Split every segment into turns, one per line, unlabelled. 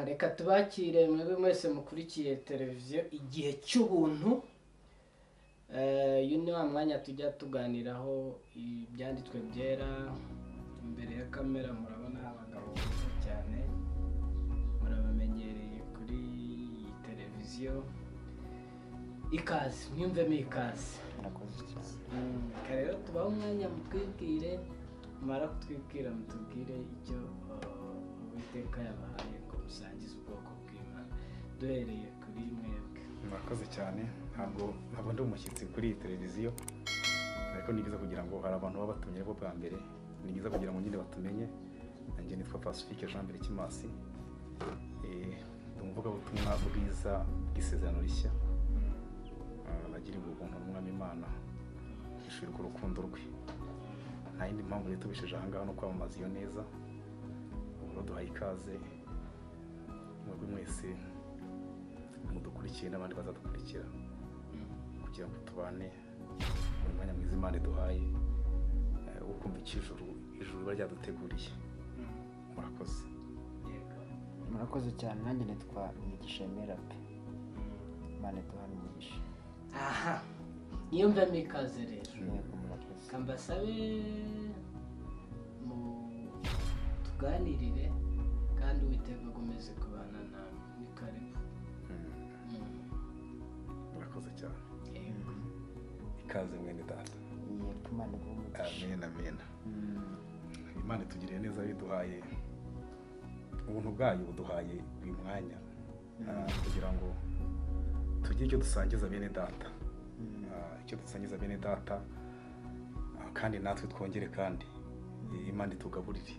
reka tubakire mwebwe mwese mukurikiye televiziyo igihe cy'ubuntu Eh, uyu ni wa mwanya tujya tuganiraho ibyanditswe byera imbere ya kamera murabona abagabo beza cyane murabamenyereye kuri iyi televiziyo ikaze mwiyumvemo ikaze
murakoze cyane
Mm, reka rero tubahe umwanya mutwibwire tumara kutwibwira mutubwire icyo uh, uwiteka yabahaye ngo musangize ubwoko bw'imana duhereye kuri mwebwe
murakoze cyane ntabwo ntabwo ndi umushyitsi kuri iyi televiziyo ariko ni byiza kugira ngo hari abantu baba batumye bo bwa mbere ni byiza kugira ngo nyine batumenye nanjye nitwa pacifique jean mbere kimasi Eh, ndi umuvugabutumwa bwiza bw'isezerano rishya Eh, nagirirwa ubuntu n'umwami imana ishirwa urukundo rwe nta yindi mpamvu leta ubisheje aha ngaha no kwamamaza iyo neza uburo duhaye ikaze mwebwe mwese mudukurikiye n'abandi bazadukurikira kugira ngo tubane mu mwanya mwiza imana duhaye wo kumva icy'ijuru ijuru riba ryaduteguriye murakoze
yego
murakoze cyane nanjye nitwa imigisha emera pe imana duhana umugisha
aha niyumvemo ikaze rero
yego murakoze
reka mbasabe mu tuganirire kandi uwiteka agomeze kubana nawe ni karibu
Mm,
Mm,
murakoze cyane
yego
ikaze mwene data
yego imana iguha umugisha
amen amen
Mm,
imana itugiriye neza biduhaye ubuntu bwayo buduhaye uyu mwanya Ah, kugira ngo tugire icyo dusangiza bene data
mm,
Ah, icyo dusangiza bene data ah, kandi natwe twongere kandi eh, imana itugaburire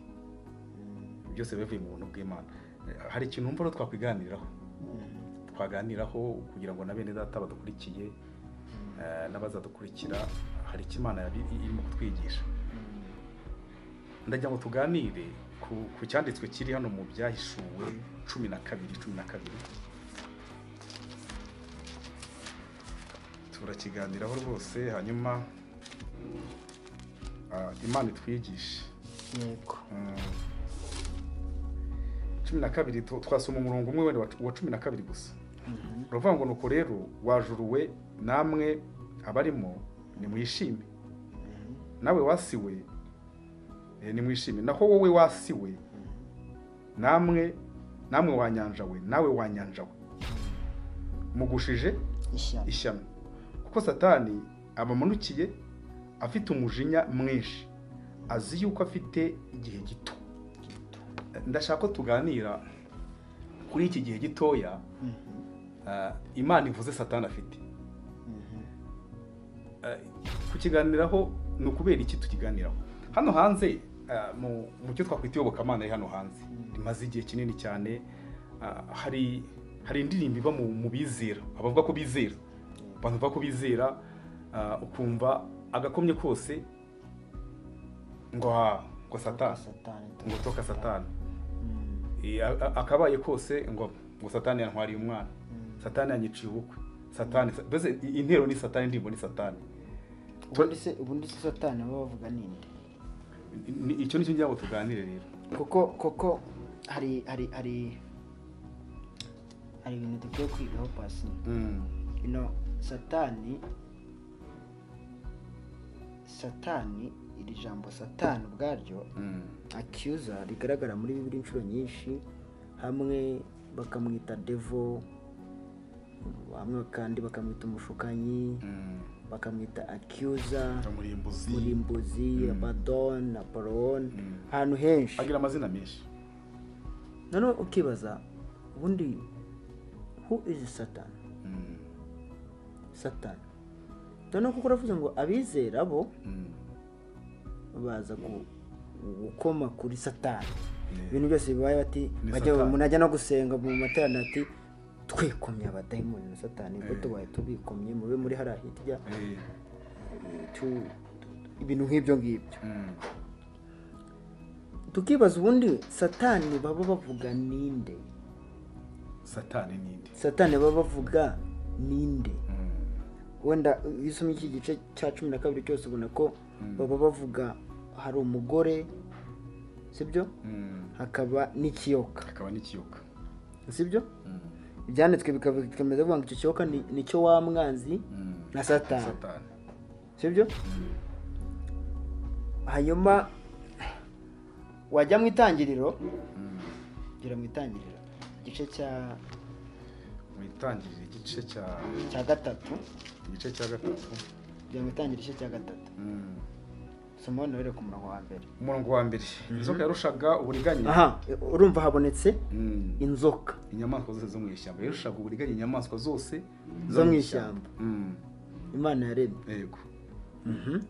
mm,
byose bivuye mu buntu bw'imana Eh, hari ikintu mvura twakwiganiraho
mm,
twaganiraho kugira ngo na bene data badukurikiye eh, n'abazadukurikira hari icyo imana yabi- irimo kutwigisha ndagira ngo tuganire ku, ku cyanditswe kiri hano mu byahishuwe cumi na kabiri cumi na kabiri turakiganiraho rwose hanyuma ah, imana itwigishe
yego
cumi na kabiri tu- twasoma umurongo umwe wenda wa cu- wa cumi na kabiri gusa
Mhm.
uravuga ngo nuko rero wajuruwe namwe abarimo nimwishime
Mhm.
nawe wasiwe eh, nimwishime naho wowe wasiwe namwe namwe wanyanjawe nawe wanyanjawe mugushije
ishyano
ishyano kuko satani abamanukiye afite umujinya mwinshi azi yuko afite igihe gito ndashaka ko tuganira kuri iki gihe gitoya
Mhm.
ah, imana ivuze satani afite
Mhm.
Ah, kukiganiraho ni ukubera iki tukiganiraho hano hanze ah, mu mu cyo twakwita iyobokamana iri hano hanze rimaze igihe kinini cyane ah, hari hari indirimbo iba mu mu bizera abavuga ko bizera abantu bavuga ko bizera ah, ukumva agakomye kose ngo ha ngo satani
satani
ngo toka satani
Mm,
Eh, a- a- akabaye kose ngo ngo satani yantwariye umwana
mm.
satani yanyiciye ubukwe satani mbese intero ni satani indirimbo ni satani
ubundi se ubundi se satani baba bavuga ninde
Ni- icyo nicyo ngira ngo tuganire rero
kuko kuko hari hari hari hari ibintu dukwiye kwigaho pasi ino satani satani iri jambo satani ubwaryo acyuza rigaragara muri bibiri inshuro nyinshi hamwe bakamwita devo hamwe kandi bakamwita umushukanyi bakamwita acyuza
umurimbuzi
murimbuzi
Mm.
abadon aporoni
Mm.
ahantu henshi
agira amazina menshi
noneho ukibaza ubundi who is satan
Mm.
satan noneho kuko uravuze ngo abizera bo
Mm.
baza gu- gukoma kuri satani
Yeah.
ibintu byose bibaye bati
Ni
bajya
Satani.
umuntu ajya no gusenga mu materaniro ati twikomye abadayimoni na satani ubwo
Eh.
tubaye tubikomye mube muri hariya hirya
Eh,
eh, tu- ibintu nk'ibyo ngibyo
mm.
tukibaza ubundi satani baba bavuga ninde
satani ninde
satani baba bavuga ninde
Mm.
wenda iyo usomye iki gice cya cumi na kabiri cyose ubona ko
Mm.
baba bavuga hari umugore sibyo
Mm.
hakaba n'ikiyoka
akaba n'ikiyoka
sibyo ibyanditswe bikomeza bivuga ngo icyo cyoka ni- ni cyo wa mwanzi na satani
satani
sibyo hanyuma wajya mu itangiriro ugera mu itangiriro igice cya
mu itangiriro igice cya
cya gatatu
igice cya gatatu
ugera mu itangiriro igice cya gatatu
Mm.
soma hano rero ku murongo wa mbere
umurongo wa mbere inzoka yarushaga uburiganya
aha urumva habonetse
Mm.
inzoka
inyamaswa zose zo mu ishyamba yarushaga uburiganya inyamaswa zose
Zo mu ishyamba.
Mm.
imana yaremye
yego
Mhm,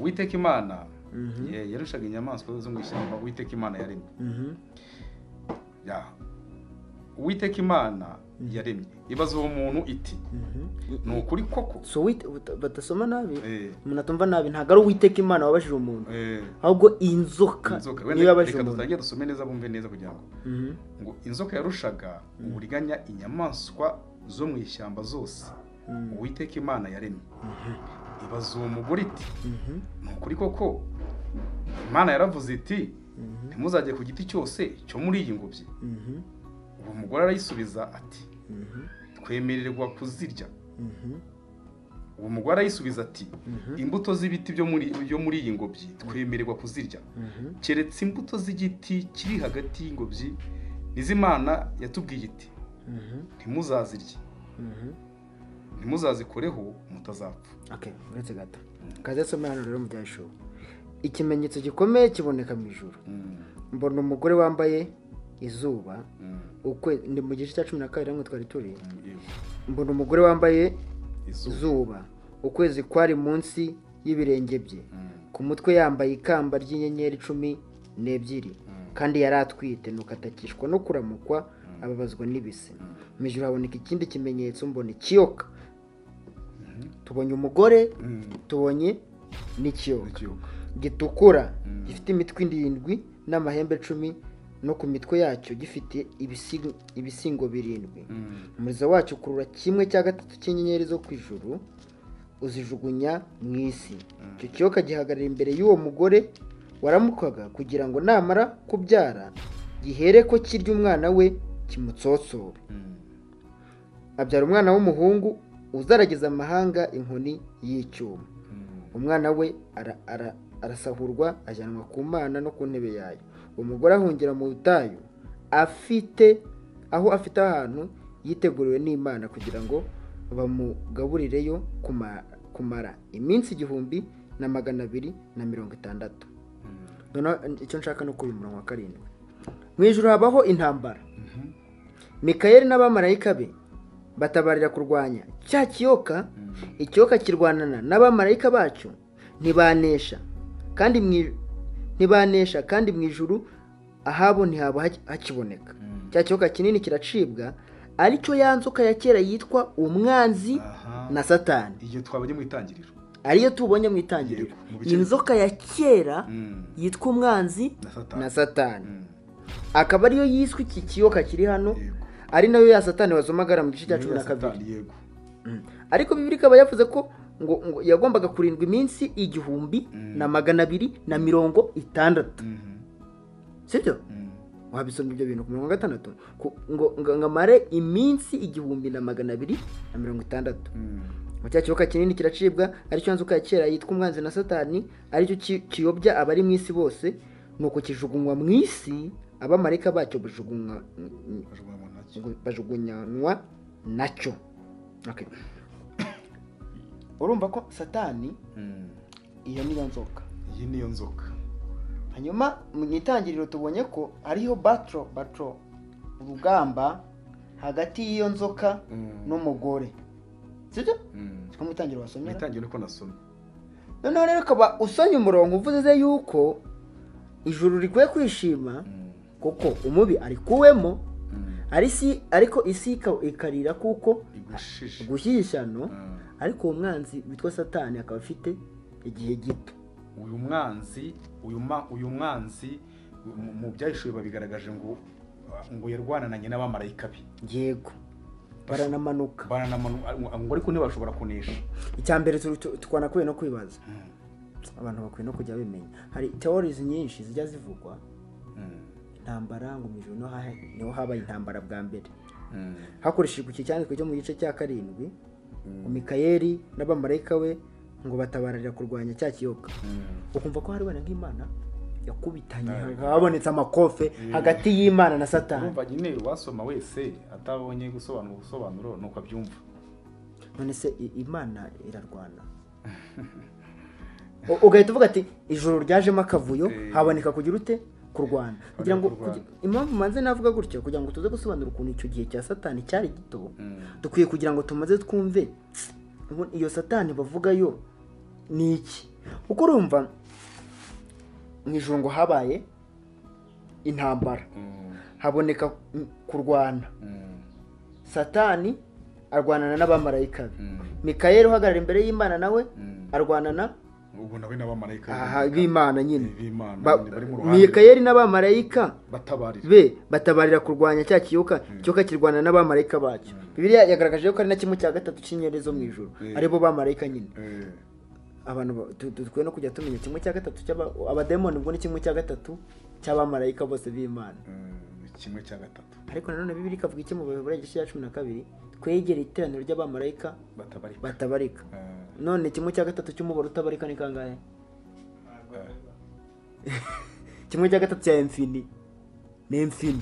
uwiteka imana
Mhm.
ye- yarushaga inyamaswa zo mu ishyamba uwiteka imana yaremye
mhm,
Ya. uwiteka imana yaremye ibaza uwo muntu iti
mhm.
ni ukuri koko
so wit- bat- badasoma nabi
Eh,
umuntu atumva nabi ntabwo ari uwiteka imana wabajije umuntu
eh,
ahubwo inzoka
inzoka
niyo
wenda
yabajije
reka
umuntu
dutangire dusome neza bumve neza kugira ngo
Mhm,
ngo inzoka yarushaga uburiganya inyamaswa zo mu ishyamba zose
Mm.
uwiteka imana yaremye ibaza uwo mugore iti
mhm,
ni ukuri koko imana yaravuze iti
mhm,
ntimuzajye ku giti cyose cyo muri iyi ngobyi
mhm,
uwo mugore arayisubiza ati
mhm,
twemererwa kuzirya
mhm,
uwo mugore arayisubiza ati
Mhm.
imbuto z'ibiti byo muri byo muri iyi ngobyi twemererwa kuzirya
mhm.
keretse imbuto z'igiti kiri hagati y'ingobyi n'izimana yatubwiye iti
Mhm,
ntimuzazirye
mhm.
ntimuzazikoreho mutazapfa
Okay, uretse gato kaze asome hano rero mu byashobo ikimenyetso gikomeye kiboneka mu ijuru mbona umugore wambaye izuba ukwe ni mu gice cya cumi na kabiri hamwe twari turi mbona umugore wambaye
izuba
izuba ukwezi kwari munsi y'ibirenge bye ku mutwe yambaye ikamba ry'inyenyeri cumi n'ebyiri kandi yari atwite nuko atakishwa no kuramukwa ababazwa n'ibise mu ijoro haboneka ikindi kimenyetso mbona ikiyoka tubonye umugore tubonye n'ikiyoka
ikiyoka
gitukura
Mm.
gifite imitwe irindwi n'amahembe cumi no ku mitwe yacyo gifite ibisi- ibisingo birindwi umurizo wacyo ukurura kimwe cya gatatu cy'inyenyeri zo ku ijuru uzijugunya mu isi icyo kiyoka gihagarara imbere y'uwo mugore waramukwaga kugira ngo namara kubyara gihere ko kirya umwana we kimutsotsore abyara umwana w'umuhungu uzarageza amahanga inkoni y'icyuma umwana we ara- ara- arasahurwa ajyanwa ku mana no ku ntebe yayo uwo mugore ahungira mu butayu afite aho afite ahantu yiteguriwe n'imana kugira ngo bamugaburireyo kuma- kumara iminsi igihumbi na magana abiri na mirongo itandatu noneho icyo nshaka ni uko uyu murongo wa karindwi mu ijoro habaho intambara mikayeli n'abamarayika be batabarira kurwanya cya kiyoka ikiyoka kirwanana n'abamarayika bacyo ntibanesha kandi mu i- ntibanesha kandi mu ijuru ahabo ntihaba haki- hakiboneka cya kiyoka kinini kiracibwa aricyo ya nzoka ya kera yitwa umwanzi na satani
igihe twabajya mu itangiriro
ariyo tubonye mu itangiriro
Yego, mu bice-
inzoka ya kera
Mm.
yitwa umwanzi
na satani
na satani
Mm.
akaba ariyo yiswe iki kiyoka kiri hano
Yego.
ari nayo ya satani wazomagara mu gice cya
Niyo
cumi
ya
na kabiri
satani, yego
Mm. ariko bibiri ikaba yavuze ko ngo, ngo yagombaga kurindwa iminsi igihumbi
Mm.
na magana abiri na mirongo itandatu
Mhm.
sibyo
Mm.
wabisoma ibyo bintu ku mirongo gatandatu Ku- ngo ngo ngo amare iminsi igihumbi na magana abiri na mirongo itandatu
Mm.
mu cya kiyoka kinini kiracibwa aricyo nzoka ya kera yitwa umwanzi na satani aricyo ki- kiyobya abari mu isi bose nuko kijugunywa mu isi abamarayika bacyo bajugunywa
Bajugunya mu ntoki.
ngo bajugunyanywa nacyo Okay. urumva ko satani
Mm.
iyo niyo nzoka
iyi niyo nzoka
hanyuma mu itangiriro tubonye ko hariho batro batro urugamba hagati y'iyo nzoka
Mm.
n'umugore sibyo
Mm.
siko mu itangiriro
mu
wasomera
itangiriro niko nasomye
noneho rero ukaba usonye umurongo uvuze yuko ijuru rikwiye kwishima
Mm.
kuko umubi arikuwemo
Mm.
ari si ariko isi ika- ikarira kuko
igushishe
gushyishyano
Mm.
ariko uwo mwanzi witwa satani akaba afite igihe gito
uyu mwanzi uyu ma- uyu mwanzi mu- mu byahishuwe babigaragaje ngo ngo yarwanananye n'abamarayika be
yego baranamanuka
Baranamanu- ngo ariko ntibashobora kunesha
icya mbere tu- tu- twanakwiye no kwibaza abantu bakwiye no kujya bimenya hari teorizi nyinshi zijya zivugwa intambara ngo mu ijoro niho ha- niho habaye intambara bwa mbere hakoreshejwe iki cyanditswe cyo mu gice cya karindwi mikayeli n'abamarayika we ngo batabararira kurwanya cya kiyoka ukumva ko hari wenda nk'imana yakubitanye habonetse amakofe hagati y'imana na satani
urumva nyine uwasoma wese atabonye gusobanura ubusobanuro ni uko abyumva
none se i- imana irarwana U- ugahita uvuga ati ijoro ryajemo akavuyo
Eh.
haboneka kugira ute kurwana kugira ngo
kurwana.
kugi- impamvu manze navuga gutyo kugira ngo tuze gusobanura ukuntu icyo gihe cya satani cyari gito dukwiye kugira ngo tumaze twumve ubu iyo satani bavuga yo ni iki kuko urumva mu ijoro ngo habaye intambara haboneka mm, kurwana satani arwanana n'abamarayika be mikayeli uhagarara imbere y'imana nawe arwanana
ubu nawe n'abamarayika
aha b'imana nyine
b'imana
Ba-
nyine bari mu ruhande
mikayeli n'abamarayika
batabarira
be batabarira kurwanya cya kiyoka kiyoka kirwana n'abamarayika bacyo bibiliya yagaragaje ko ari na kimwe cya gatatu cy'inyenyeri zo mu ijoro
Mm.
aribo bamarayika nyine
Eh,
abantu ba- tu- tu- dukwiye no kujya tumenya kimwe cya gatatu cy'aba- abademoni ubwo ni kimwe cya gatatu cy'abamarayika bose b'imana
eh, kimwe cya gatatu
ariko nanone bibiri ikavuga iki mu baheburayo igice cya cumi na kabiri twegere iteraniro ry'abamarayika
batabarika
batabarika
Eh,
none kimwe cya gatatu cy'umubare utabarika ni kangahe
eh,
kimwe cya gatatu cya emfini ni emfini
ne-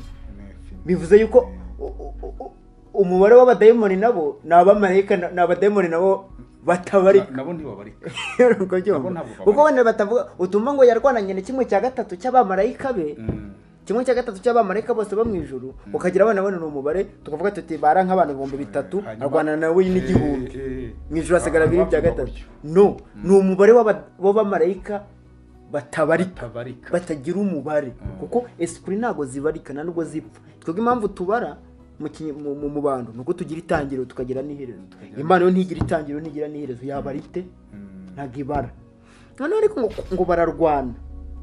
fin-
bivuze yuko u- u- u- umubare w'abadayimoni nabo ni abamarayika na- ni abadayimoni nabo
Na-
batabarika
nabo ntibabarika
Urumva
Nabo
ubyumva?
ntabwo
kuko wenda batavuga utuma ngo yarwananye na kimwe cya gatatu cy'abamarayika be
Mm,
kimwe cya gatatu cy'abamarayika bose bo mu ijuru ukagira abana bane ni umubare tukavuga tuti bara nk'abantu ibihumbi bitatu
hanyuma-
arwana nawe n'igihumbi
Eh, eh,
mu ijuru hasigara bibiri bya
abavuga
gatatu
gutyo.
no ni umubare w'aba- w'abamarayika batabarika
batabarika
batagira umubare kuko esipuri ntabwo zibarika nta nubwo zipfa twebwe impamvu tubara mu kinyi- mu- mu- mu bantu ni uko tugira itangiriro tukagira n'iherezo imana yo ntigira itangiriro ntigira n'iherezo yabara ite
Mm,
ntabwo ibara noneho ariko ngo, ngo bararwana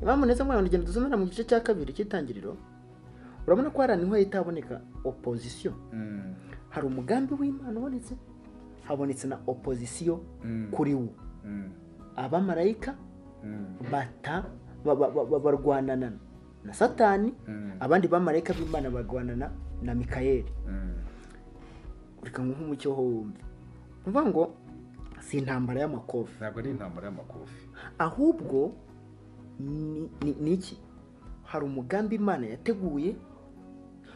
impamvu neza mwana ngo ngendo dusomera mu gice cya kabiri cy'itangiriro urabona ko hari ahantu nk'aho itaboneka opozisiyo
mm,
hari umugambi w'imana ubonetse habonetse na opozisiyo
Mm.
kuri wo
mm,
abamarayika
mm,
bata ba- ba- ba- ba- barwanana na satani
mm,
abandi bamarayika b'imana barwanana na mikayeli
mm.
reka nguhe umucyo ho wumve ni ukuvuga ngo si intambara y'amakofi
ntabwo ari intambara y'amakofi
ahubwo ni- ni ni iki hari umugambi imana yateguye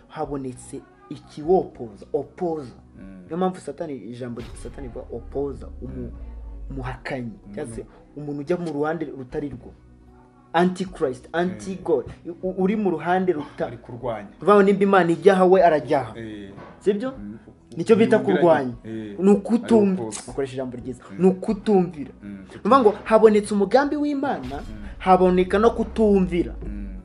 habonetse ikiwopoza opoza
Mm.
niyo mpamvu satani ijambo satani rivuga opoza umu- umuhakanyi cyangwa se umuntu ujya mu ruhande rutari rwo antikirisiti anti god u- uri mu ruhande
ari
rutari
kurwanya
uvuga nimba imana ijyaha we arajyaha
Eh,
sibyo
mm,
nicyo bita
yumvira-
kurwanya
eh,
ni ukutumvira
ari opoza.
bakoresha ijambo ryiza ni ukutumvira
Mm,
ni ukuvuga ngo habonetse umugambi w'imana haboneka no kutumvira
Mm,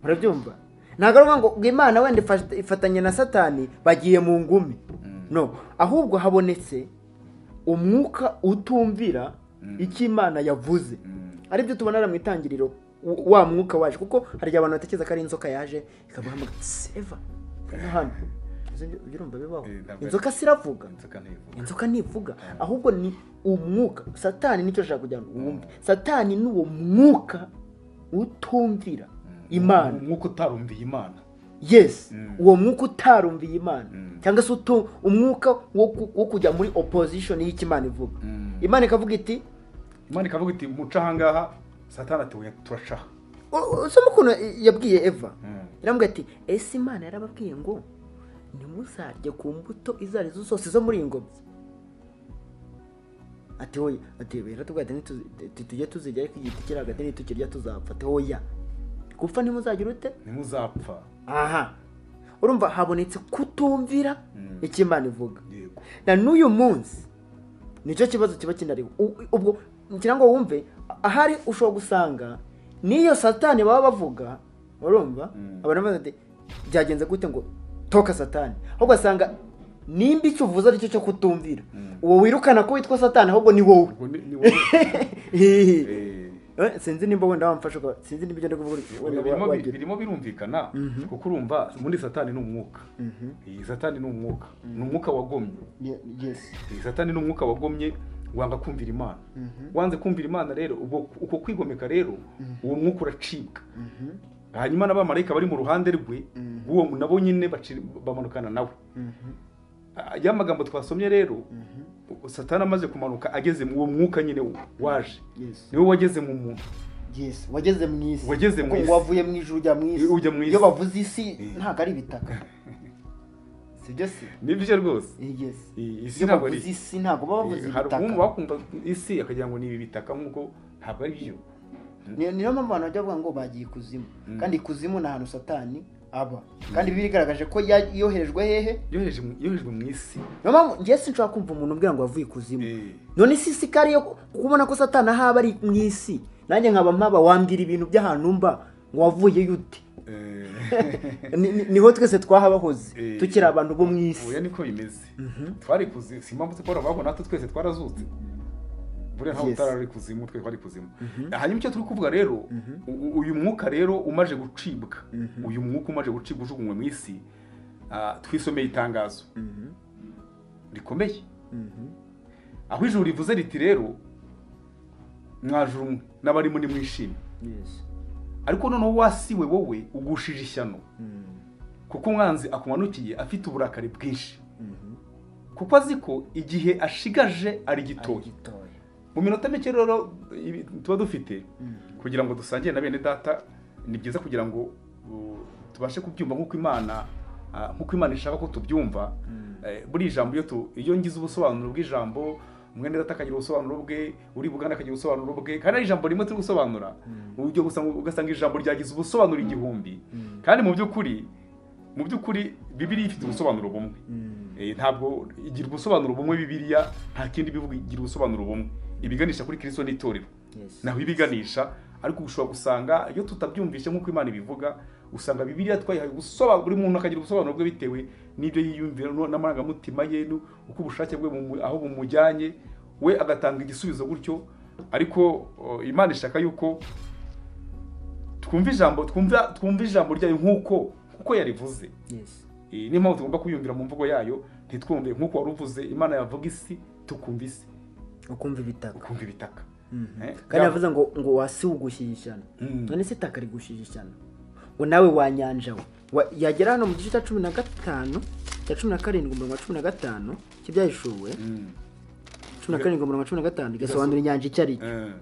urabyumva ntabwo ari ukuvuga ngo ngo imana wenda ifata- ifatanye na satani bagiye mu ngumi no ahubwo habonetse umwuka utumvira icyo imana yavuze
mm,
aribyo tubona hariya mu itangiriro w- wa mwuka waje kuko hari igihe abantu batekereza ko ari inzoka yaje ikabahamagara seva hano hano Uzi ibyo- ibyo urumva bibaho
Eh, ntabwo ari-
inzoka siravuga
inzoka ntivuga.
inzoka ntivuga ahubwo ni umwuka satani nicyo ashaka kugira ngo wumve satani ni uwo mwuka utumvira imana
umwuka utarumviye imana
yes
Mm.
uwo mwuka utarumviye imana
Mm.
cyangwa se utu- umwuka wo ku- wo kujya muri opposition y'icyo imana ivuga
Mm.
imana ikavuga iti
imana ikavuga iti muca ahangaha satani ati "Oya, turacaha
usoma ukuntu yabwiye eva
Mm.
iramubwira ati ese imana yarababwiye ngo ntimuzarye ku mbuto izo ari zo zose zo muri iyi ngobyi ati hoya ati biratubwira ati "Nituzi- tu- tujye tuzirya ariko igiti kiri hagati nitukirya tuzapfa ati hoya gupfa ntimuzagira ute
ntimuzapfa
aha urumva habonetse kutumvira
Mm.
icyo imana ivuga
yego
na n'uyu munsi nicyo kibazo kiba kinariho U- ubwo ngira ngo wumve ahari ushobora gusanga n'iyo satani baba bavuga urumva
Mm.
abantu bavuga ati byagenze gute ngo toka satani aho ugasanga nimba icyo uvuze aricyo cyo kutumvira
Mm.
uwo wirukana ko witwa satani ahubwo ni wowe
ubwo ni ni wowe Eh,
Eh, sinzi nimba wenda wamfasha uka- sinzi nimba ibyo ndi kuvuga wenda
birimo
wa- wagira
birimo birumvikana kuko urumva muri satani ni umwuka iyi satani ni umwuka ni umwuka wagomye
Ye- yes
iyi satani ni umwuka wagomye wanga kumvira imana wanze kumvira imana rero ubwo uko kwigomeka rero uwo mwuka uracibwa hanyuma n'abamarayika bari mu ruhande rwe
Mm.
b'uwo mu- nabo nyine baci- bamanukana nawe Ah, ya magambo twasomye rero satani amaze kumanuka ageze mu uwo mwuka nyine waje
Yes.
niwe wageze mu muntu
Yes. wageze mu isi
Wageze mu
Kuko
isi.
wavuye mu ijuru ujya mu isi
Ujya mu isi.
iyo bavuze isi
Eh.
ntabwo ari ibitaka sibyo se
nibyo rwose
Eh, yes
I- isi
iyo
ntabwo ari
bavuze isi ntabwo baba bavuze
hari umuntu
ibitaka
wakumva isi akagira ngo ni ibi bitaka nk'uko ntabwo ari byo
Ni- niyo mpamvu abantu bajya bavuga ngo bagiye ikuzimu
Mm.
kandi ikuzimu ni ahantu satani aba kandi bibiliya igaragaje ko ya- yoherejwe hehe
yoherejwe mu- yoherejwe mu isi
niyo mpamvu njye sinshobora kumva umuntu umbwira ngo wavuye ikuzimu
Eh,
none si isi kari yo kubona ko satani ahaba ari mu isi nanjye nkaba mpaba wambwira ibintu by'ahantu mba ngo wavuyeyo ute
eh.
Ni- ni- niho twese twahabahoze
Eh.
tukiri abantu bo mu
oya
isi
niko bimeze
Mhm.
twari kuzimu si mpamvu tukora ahubwo natwe twese twarazutse buriya ntabwo
Yes.
utarari kuzimu twe twari kuzimu hanyuma icyo turi kuvuga rero u- u- uyu mwuka rero umaje gucibwa uyu mwuka umaje gucibwa ujugunywe mu isi ah, twisomeye itangazo
Mhm.
rikomeye
Mhm.
aho ijuru rivuze riti rero mwaje umwe n'abarimo nimwishime
Yes.
ariko noneho wasi we wowe ugushije ishyano
Mm.
kuko umwanzi akumanukiye afite uburakari bwinshi
Mhm.
kuko azi ko igihe ashigaje ari gitoya
Gitoya.
mu minota mike rero ibi tuba dufite
Mm.
kugira ngo dusangire na bene data ni byiza kugira ngo uh, tubashe kubyumva nk'uko imana ah, nk'uko imana ishaka ko tubyumva
Mm.
Eh, buri jambo iyo tu- iyo ngize ubusobanuro bw'ijambo mwene data akagira ubusobanuro bwe uri bugana akagira ubusobanuro bwe kandi ari ijambo rimwe turi gusobanura
Mm.
uburyo gusanga- ugasanga ijambo ryagize ubusobanuro igihumbi
Mm.
kandi mu by'ukuri mu by'ukuri bibiliya ifite ubusobanuro bumwe
Mm.
Eh, ntabwo igira ubusobanuro bumwe bibiliya nta kindi bivuga igira ubusobanuro bumwe ibiganisha kuri kirisito n'itorero
Yes.
naho ibiganisha ariko ushobora gusanga iyo tutabyumvise nk'uko imana ibivuga usanga bibiliya twayihaye ubusobanuro buri muntu akagira ubusobanuro bwe bitewe n'ibyo yiyumvira no- n'amarangamutima ye nu- uko ubushake bwe bumu- aho bumujyanye we agatanga igisubizo gutyo ariko uh, imana ishaka yuko twumva ijambo twumva twumva ijambo ryayo nk'uko nk'uko yarivuze
Yes.
Eh, niyo mpamvu tugomba kuyumvira mu mvugo yayo ntitwumve nk'uko wari uvuze imana yavuga isi tukumva isi
ukumva ibitaka
ukumva ibitaka
Mhm.
Eh,
kandi
ya-
yavuze ngo ngo wasi ugushije ishyano
Mm.
none se itaka rigushije ishyano ngo nawe wanyanja we Wa- yagera hano mu gice cya cumi na gatanu cya cumi na karindwi umurongo wa cumi na gatanu cy'ibyayishuwe
Mm.
cumi na karindwi umurongo wa cumi na gatanu igasobanura inyanja icyo ari cyo
Eh.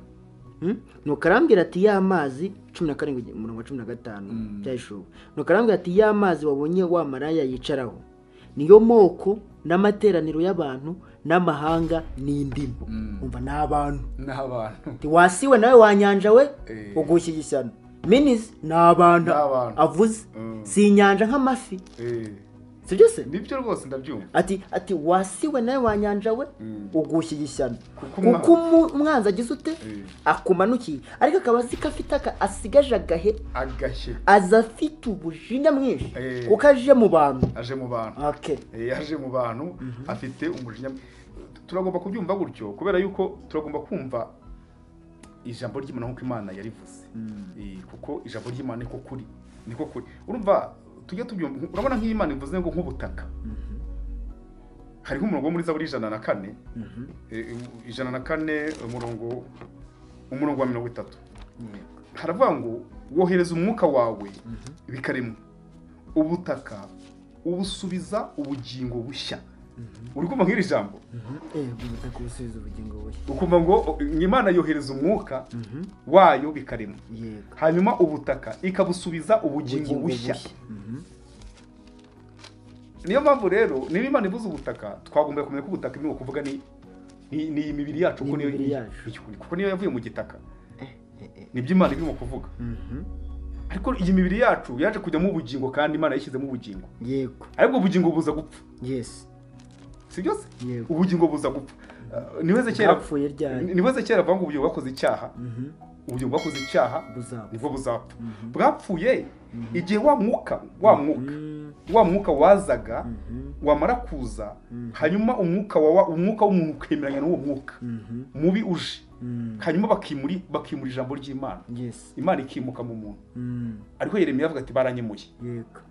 Hmm? nuko arambwira ati ya mazi cumi na karindwi umurongo wa cumi na gatanu
Mm.
byayishuwe nuko arambwira ati ya mazi wabonye wa maraya yicaraho niyo moko n'amateraniro y'abantu n'amahanga n'indimi
Mm.
umva ni abantu
n'abantu
Ati, wasiwe nawe wanyanja we
Eh.
ugushyiga ishyano minis ni abantu
Ni abantu.
avuze
Mm.
si inyanja nk'amafi
Eh,
sibyo se
nibyo rwose ndabyumva
ati ati wasiwe nawe wanyanja we
Mm.
ugushyiga ishyano
Kuko umwa-
kuko umu- umwanzi agize ute
Eh.
akumanukiye ariko akaba azi ko afite aka asigaje agahe
agashye
aza afite ubujinya mwinshi
Eh.
kuko aje mu bantu
aje mu bantu
ake
Eh, yaje mu bantu afite umujinya turagomba kubyumva gutyo kubera yuko turagomba kumva ijambo ry'imana nk'uko imana yarivuze Eh, kuko ijambo ry'imana niko kuri niko kuri urumva tujye tubyumva urabona nk'iyo imana ivuze ngo nk'ubutaka hariho umurongo wo muri zaburi ijana na kane Eh, ijana na kane umurongo umurongo wa mirongo itatu haravuga ngo wohereza umwuka wawe bikaremwa ubutaka ubusubiza ubugingo bushya uri kumva nk'iri jambo
bita kubusubiza ubugingo bushya
ukumva ngo o, imana yohereza umwuka
Mhm.
wayo bikaremwa
yego
hanyuma ubutaka ikabusubiza ubugingo
ubugingo bushya
bushya
Mhm.
niyo mpamvu rero niba imana ivuze ubutaka twagomba kumenya ko ubutaka irimo kuvuga ni ni ni iyi mibiri yacu
Ni
kuko niyo-
imibiri yacu.
ni- kuko niyo yavuye mu gitaka nibyo imana irimo kuvuga
Mhm.
ariko iyi mibiri yacu yaje kujyamo ubugingo kandi imana yashyizemo ubugingo
yego
ariko ubugingo buza gupfa
yes
si byose
yego
ubugingo buza gupfa Ah, niwe Ezekiyeli-
bwapfuye ryari
niwe zekera avuga ngo ubugingo bwakoze icyaha
Mhm.
ubugingo bwakoze icyaha
buzapfa
nibwo buzapfa
Mhm.
bwapfuye igihe wa mwuka wa mwuka
Mhm.
wa mwuka wazaga
Mhm.
wamara kuza
Mhm.
hanyuma umwuka wa umwuka w'umuntu ukemeranya n'uwo mwuka
Mhm.
mubi uje
Mhm.
hanyuma bakimuri bakimura ijambo ry'imana
yes
imana ikimuka mu muntu
Mhm.
ariko yeremiya avuga ati baranyemuye
yego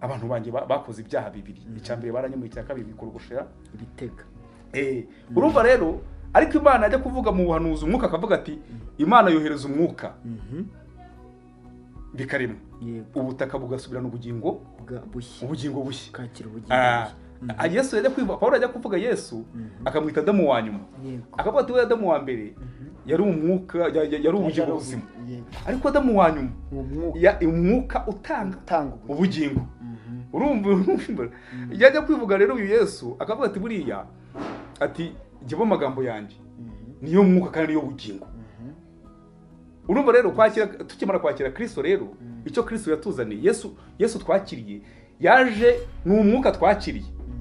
abantu banjye ba- bakoze ibyaha bibiri icya mbere baranyemuye icya kabiri bikora ubushera
ibitega
Eh, urumva rero ariko imana ajya kuvuga mu buhanuzi umwuka akavuga ati imana yohereza umwuka
Mhm.
bikaremwa
yego
ubutaka bugasubirana ubugingo
bwa bushya
ubugingo bushya
bukakira ubugingo
Ah,
bushya
ah, yesu yajya kwivuga pawulo ajya kuvuga yesu
Mhm.
akamwita adamu wa nyuma
yego
akavuga ati we adamu wa mbere yari umwuka ya- ya- yari ubugingo buzima
yego
ariko adamu wa nyuma
uwo mwuka
ya- umwuka utanga
utanga ubugingo
ubugingo
Mhm.
urumva urumva yajya kwivuga rero uyu yesu akavuga ati buriya ati jyewe amagambo yanjye
Mhm.
niyo mwuka kandi niyo bugingo
Mhm.
urumva rero kwakira tukimara kwakira kristo rero
Mm.
icyo kristo yatuzaniye yesu yesu twakiriye yaje ni umwuka twakiriye
Mhm.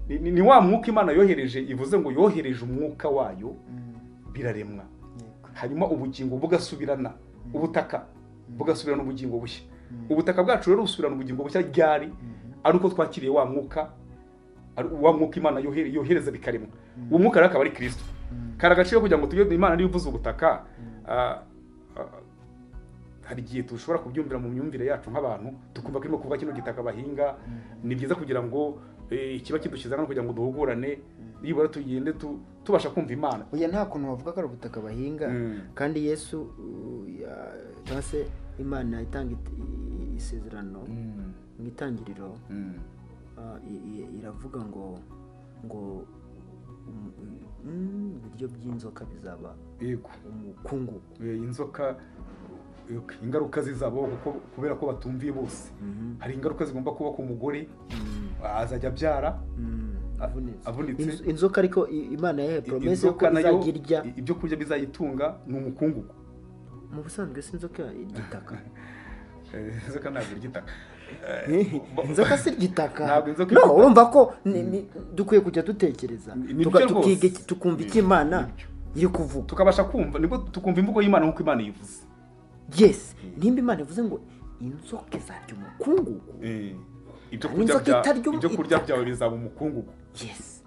Ni- ni ni wa mwuka imana yohereje ivuze ngo yohereje umwuka wayo
Mhm.
biraremwa
yego
hanyuma ubugingo bugasubirana ubutaka bugasubirana ubugingo bushya
Mhm.
ubutaka bwacu rero busubirana ubugingo bushya ryari
Mhm.
ari uko twakiriye wa mwuka ari- wa mwuka imana yohere- yohereza bikaremwa uwo mwuka rero akaba ari kirisito
Mhm.
kari agaciro kugira ngo tujye imana niyo ivuze ubutaka ah, ah, hari igihe dushobora kubyumvira mu myumvire yacu nk'abantu tukumva ko irimo kuvuga kino gitaka bahinga ni byiza kugira ngo eh, ikiba kidushyize hano kugira ngo duhugurane nibura tugende tu- tubasha kumva imana
oya nta kuntu bavuga ko ari ubutaka bahinga
Mm.
kandi yesu uh, ya- cyangwa se imana itanga it- i- isezerano mu itangiriro uh, i- i- iravuga ngo ngo um- mm, ibiryo by'inzoka bizaba
yego
umukungugu
Eh, inzoka eh, ingaruka zizabaho kuko- kubera ko batumviye bose
Mhm.
hari ingaruka zigomba kuba ku mugore
Mm,
azajya abyara
mm, avunitse.
avunitse.
Inzo- inzoka ariko i- imana yahe poromesi yuko
Inzoka nayo,
izajya irya
i- ibyo kurya bizayitunga ni umukungugu
mu busanzwe si inzoka igitaka
Eh, inzoka ntabwo irya itaka
inzoka si igitaka
Ntabwo inzoka
no
igitaka.
urumva ko ni- ni- dukwiye kujya dutekereza
Ni- ni
Tuka-
byo rwose.
tukiga iki- tukumva icyo
Ni-
imana
ni byo.
iri kuvuga
tukabasha kumva nibwo tukumva imvugo y'imana nk'uko imana yivuze
yesi nimba imana ivuze ngo inzoka izarya umukungugu
ibyo
Hari
kurya
inzoka
bya-
itarya um-
ibyo kurya
itaka.
byawe bizaba umukungugu
yesi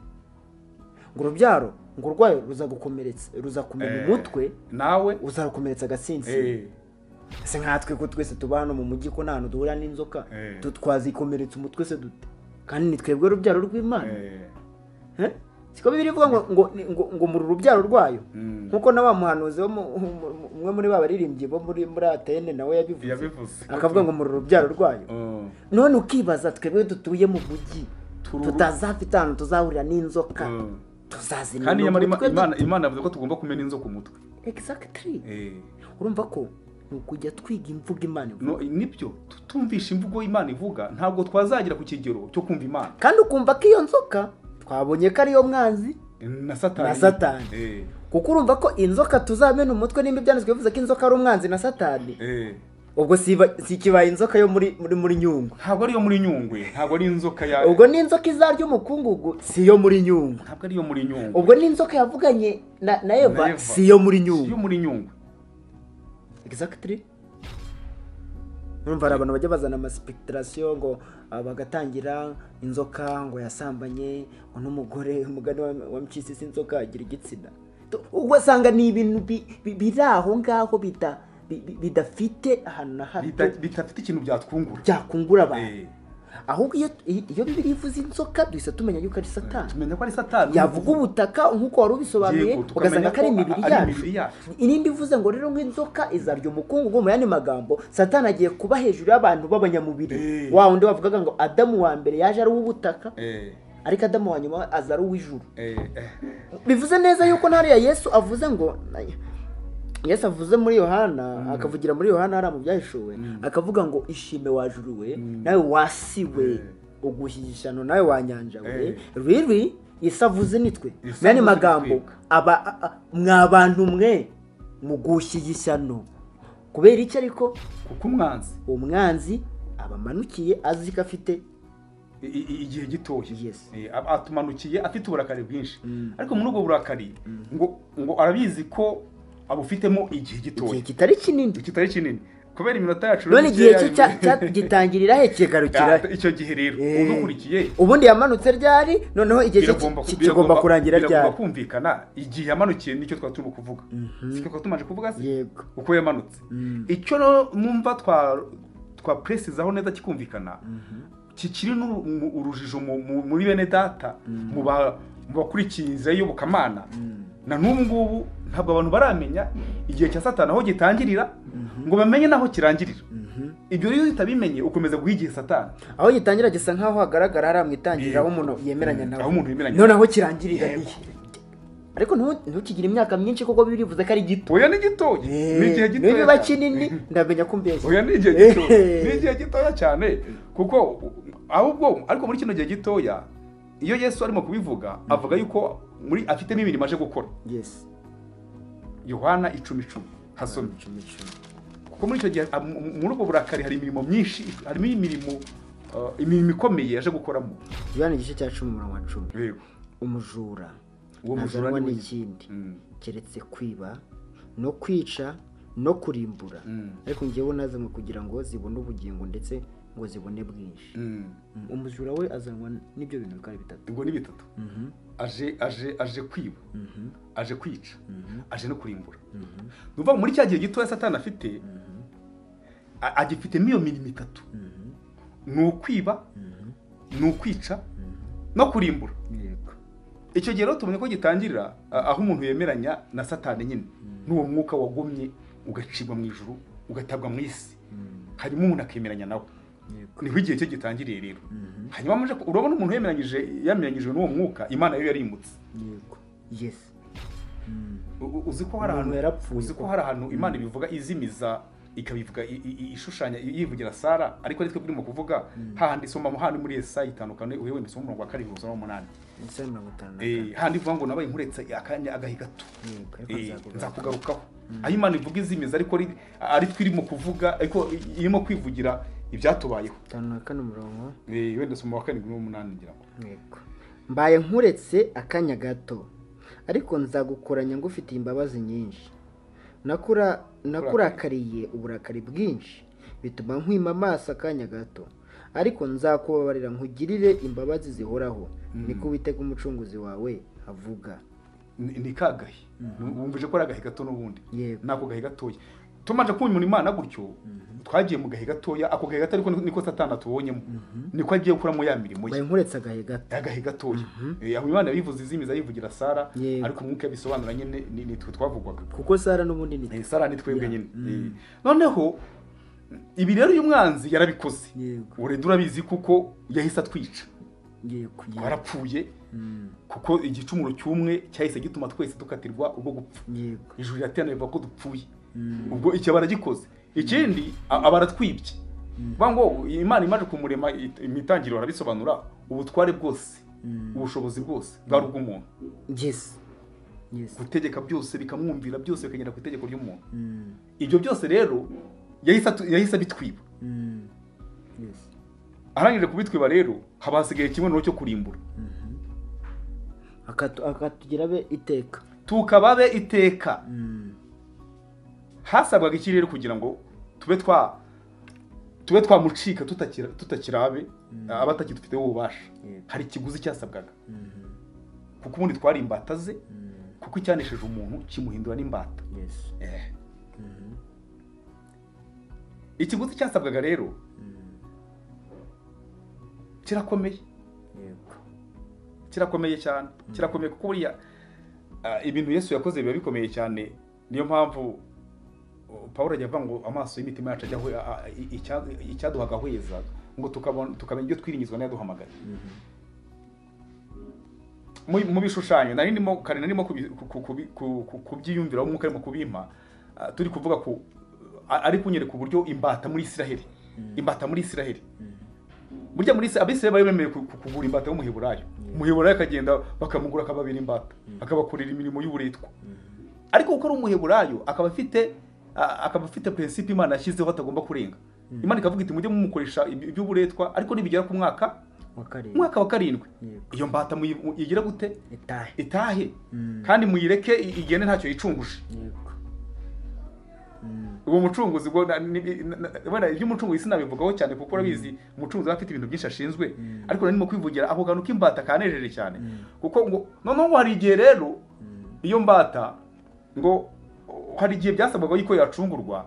ngo urubyaro ngo urwaye ruzagukomeretsa ruzakumena
Eh,
umutwe
nawe
uzarukomeretsa agasinsi
eh,
ese nkatwe ko twese tuba hano mu mujyi ko nta hantu duhurira n'inzoka
Eh.
tu- twazikomeretsa umutwe se dute kandi ni twebwe urubyaro rw'imana
eh,
Eh? siko bibiri ivuga ngo ngo ngo ngo muri urubyaro rwayo
Mm.
nkuko na wa muhanuzi wo mu- mu- mu- umwe muri ba baririmbyi bo muri muri atene nawe yabivuze
yabivuze
akavuga ngo muri urubyaro rwayo
Oh.
none ukibaza twebwe dutuye mu mujyi
Turu-
tutazafite ahantu tuzahurira n'inzoka
Mm.
tuzazimira
kandi nyamara
umutwe
Ima- imana imana yavuze ko tugomba kumena inzoka umutwe
du- exactly
Eh.
urumva ko ni ukujya twiga imvugo imana ivuga
No, nibyo tutumvisha imvugo imana ivuga ntabwo twazagira ku kigero cyo kumva imana
kandi ukumva ko iyo nzoka twabonye ko ariyo mwanzi
na satani
Na Satani.
Eh,
kuko urumva ko inzoka tuzamena umutwe nimba ibyanditswe bivuze ko inzoka ari umwanzi na satani
eh.
ubwo siba- sikibaye inzoka yo muri muri muri nyungwe
ntabwo ariyo muri nyungwe ntabwo ari inzoka ya
ubwo n'inzoka izarya umukungugu si iyo muri nyungwe
ntabwo ariyo muri nyungwe
ubwo n'inzoka yavuganye na, na
Na
eva
Eva.
si iyo muri
Si iyo
nyungwe
muri nyungwe
exactly urumva hari abantu bajya bazana amasipekitarasiyo ngo ah, bagatangira inzoka ngo yasambanye ngo n'umugore umugani wa- wa mcisisi inzoka agira igitsina Tu- ugasanga ni ibintu bi- bi- biri aho ngaho bida- bi- bi- bidafite ahantu na hato
Bita- bitafite ikintu byatwungura
byakungura abantu
Eh,
ahubwo iyo iyo bibiri ivuze inzoka duhita tumenya yuko ari satani
tumenya ko ari satani
yavuga ubutaka nk'uko wari ubisobanuye
Yego, tukamenya
ugasanga ko ari
ko
imibiri
ari
yacu
imibiri yacu.
irindi ivuze ngo rero nk'inzoka izarya umukungugu mu yandi magambo satani agiye kuba hejuru y'abantu b'abanyamubiri
Eh.
wa wundi bavugaga ngo adamu wa mbere yaje ari uw'ubutaka
Eh,
ariko adamu wa nyuma aza ari uw'ijuru
eh, eh.
bivuze neza yuko ntariya yesu avuze ngo yesu avuze muri yohana akavugira muri yohana hariya mu byahishuwe akavuga ngo ishime wajuru we nawe wasi we uguhisha ishyano nawe wanyanja we
Eh.
riri yesu avuze nitwe
Yesu
mu yandi
avuze
magambo
nitwe.
aba a- a- mwa bantu mwe mugushyiga ishyano kubera iki ariko
kuko umwanzi
uwo mwanzi abamanukiye azi ko afite
i- i- igihe gitoya
Yes.
Eh, ab- atumanukiye afite uburakari bwinshi ariko muri ubwo burakari ngo ngo arabizi ko abufitemo igihe
igihe
gitoya
kitari kinini
kitari kinini kubera iminota yacu rero
none igihe cye
mikeya-
cya- cya- gitangirira he kigarukira he
Ah, icyo gihe rero
Eh.
udukurikiye
ubundi yamanutse ryari noneho igihe cye
biragomba
ki- kigomba kurangira ryari
biragomba kumvikana igihe yamanukiye nicyo twari turimo kuvuga siko twari tumaze kuvuga se
yego
uko yamanutse
Mm.
icyo rero numva twa twa presizaho neza kikumvikana kikiri n'uru- mu- urujijo mu- mu- muri bene data mu ba- mu bakurikiye inzira y'iyobokamana na n'ubu ngubu ntabwo abantu baramenya igihe cya satani aho gitangirira ngo bamenye n'aho kirangirira
Mhm.
ibyo rero iyo utabimenye ukomeza guha igihe satani
aho gitangira gisa nk'aho hagaragara hariya mu itangiriro aho umuntu yemeranya nawe
Aho umuntu yemeranya.
noneho kirangira nihe ariko ntu- ntukigire imyaka myinshi kuko birivuze ko ari gito
oya ni gito ni igihe gito
niba iba kinini ndamenya ko mbeshya
oya ni igihe gito
Eh.
ni igihe gitoya cyane kuko ahubwo ariko muri kino gihe gitoya iyo yesu arimo kubivuga avuga yuko muri afitemo imirimo aje gukora
yes
yohana icumi icumi hasomye
Cumi, cumi.
kuko muri icyo gihe ah, mu- mu- muri ubwo burakari hari imirimo myinshi harimo imirimo ah, imirimo ikomeye yaje gukoramo
yohana igice cya cumi umurongo wa cumi
yego
umujura
Uwo mujura
ntazanwa
ni we-
n'ikindi
Mm.
keretse kwiba no kwica no kurimbura
Mm.
ariko njyewe nazanywe kugira ngo zibone ubugingo ndetse ngo zibone bwinshi
Mm.
Mm, umujura we azanwa n'ibyo bintu bikaba ari bitatu
ubwo ni bitatu
Mhm,
aje aje aje kwiba
mhm,
aje kwica
mhm,
aje no kurimbura
mhm,
ni ukuvuga ngo muri cya gihe gitoya satani afite a- agifitemo iyo mirimo itatu
mhm,
ni ukwiba
mhm,
ni ukwica
mhm.
no kurimbura
yego
icyo gihe rero tubonye ko gitangirira a- aho umuntu yemeranya na satani nyine n'uwo mwuka wagomye ugacibwa mu ijuru ugatabwa mu isi
Mm,
hanyuma umuntu akemeranya nawe
yego
niho igihe cye gitangiriye rero
Mhm,
hanyuma muje ku- urabona umuntu yemeranyije yemeranyijwe n'uwo mwuka imana yo yarimutse
yego yes Mm,
U- u- uzi ko hari
Umuntu yarapfuye
ahantu uzi ko
koko.
hari ahantu imana ibivuga izimiza ikabivuga i- i- i- ishushanya i- yivugira sara ariko ari twe turimo kuvuga hahandi isoma mu- hahandi muri yesa itandukanye uyowe imisoma umurongo wa karindwi gusoma umunani
isaha mirongo itanu na
Eh,
kane
hahandi ivuga ngo nabaye nkuretse akanya agahe gato
yego ariko
Eh,
nzakugaruka
nzakugarukaho aho imana ivuga izimiza ariko ari- ari twe irimo kuvuga ariko i- irimo kwivugira ibyatubayeho
itanu na kane umurongo
Eh, wenda soma wa karindwi n'umunani ngira ngo
Yego. mbaye nkuretse akanya gato ariko nzagukoranya ngufitiye imbabazi nyinshi Nakura- nakurakariye uburakari bwinshi bituma nkwima amaso akanya gato ariko nzakubabarira nkugirire imbabazi zihoraho niko witega umucunguzi wawe avuga
ni ni ka gahe wumvije ko ari agahe gato n'ubundi
Yego.
nako gahe gatoya tumaze kumva imana gutyo twagiye mu gahe gatoya ako gahe gato ariko niko satana tubonyemo niko agiye gukuramo ya mirimo
mbaye
ye
nkuretse agahe gato
agahe gatoya Eh, aho imana yabivuze izimiza yivugira sara
Yego.
ariko umwuka yabisobanura nyine ni ni twe twavugwaga
kuko sara n'ubundi ni
Eh, sara ni twebwe nyine
Mm.
Eh, noneho ibi rero uyu mwanzi yarabikoze
yego
urenda urabizi kuko yahise atwica
yego yego
twarapfuye
Mm,
kuko igicumuro cy'umwe cyahise gituma twese dukatirwa urwo gupfa
yego
ijuru riraterana rivuga ko dupfuye
Mm,
ubwo icyo baragikoze ikindi a- aba aratwibye vuga ngo imana imaze kumurema it- mu itangiriro barabisobanura ubutware bwose
mm.
ubushobozi bwose bwari ubw'umuntu
yes yes
gutegeka byose bikamwumvira byose bikagera ku itegeko ry'umuntu
Mm,
ibyo byose rero yahise atu- yahise abitwiba
mm. yes
arangije kubitwiba rero haba hasigaye kimwe n'uwo cyo kurimbura
Akatu- akatugira be iteka
tukababe iteka
Mm,
hasabwaga iki rero kugira ngo tube twa tube twamucika tutakira- tutakirabe abatakidufiteho ububasha
Yego.
hari ikiguzi cyasabwaga
mhm,
kuko ubundi twari imbata ze
mm,
kuko icyanesheje umuntu kimuhindura n'imbata
yes
Eh.
Mhm,
ikiguzi cyasabwaga rero
mm,
kirakomeye
yego
kirakomeye cyane kirakomeye kuko buriya ah, ibintu yesu yakoze biba bikomeye cyane niyo mpamvu oh, pawulo ajya avuga ngo amaso y'imitima yacu ajya ahwe- ah, ah, i- icya- icyaduhaga ahweza ngo tukabona tukabona ibyo twiringizwa n'ayaduhamagaye
Mhm,
mu mu bishushanyo nari ndimo kare nari ndimo kubi- ku- ku- kubi- ku- ku- kubyiyumvira umwuka arimo kubimpa ah, turi kuvuga ku a- ari kunyereka uburyo imbata muri Isiraheli imbata muri Isiraheli burya muri Isiraheli abisiraheli bari bemerewe ku- ku- kugura imbata y'umuheburayo umuheburayo akagenda bakamugura akababera imbata akabakorera imirimo y'uburetwa ariko kuko ari umuheburayo akaba afite a- akaba afite prinsipe imana yashyizeho atagomba kurenga imana ikavuga iti mujye mumukoresha iby- iby'uburetwa ariko nibigera ku mwaka
wa karindwi
umwaka wa karindwi
Yego.
iyo mbata muyi- igira gute
itahe
itahe
Mm.
kandi muyireke i- igende ntacyo yicunguje
yego Mm,
uwo mucunguzi ubwo na- ni- na- na- wenda iby'umucunguzi sinabivugaho cyane kuko urabizi umucunguzi aba afite ibintu byinshi ashinzwe ariko narimo kwivugira ako kantu k'imbata kanejeje cyane kuko ngo noneho ngo hari igihe rero iyo mbata ngo oh, hari igihe byasabwaga yuko yacungurwa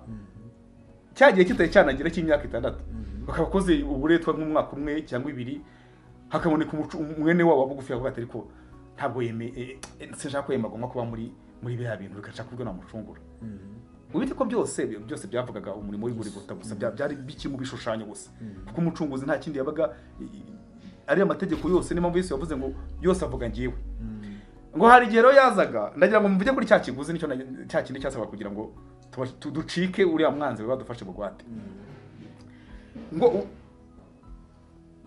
cya gihe kitari cyanagira cy'imyaka itandatu bakaba bakoze uburetwa nk'umwaka umwe cyangwa ibiri hakaboneka umucu- umwene wabo wa bugufi akavuga ati ariko ntabwo yeme eh, eh, sinshaka ko yemagomba kuba muri muri biriya bintu bigashaka kurya namucungura
mhm,
ubite ko byose byose byavugaga umurimo w'igurigota gusa bya- byari biki mu bishushanyo gusa kuko umucunguzi nta kindi yabaga i- i- ariya mategeko yose niyo mpamvu Yesu yavuze ngo yose avuga ngiwe ngo hari igihe rero yazaga ndagira ngo muvuge kuri cya kiguzi nicyo na- cya kindi cyasabaga kugira ngo tuba- tu- ducike uriya mwanzi badufashe bugwate ngo u-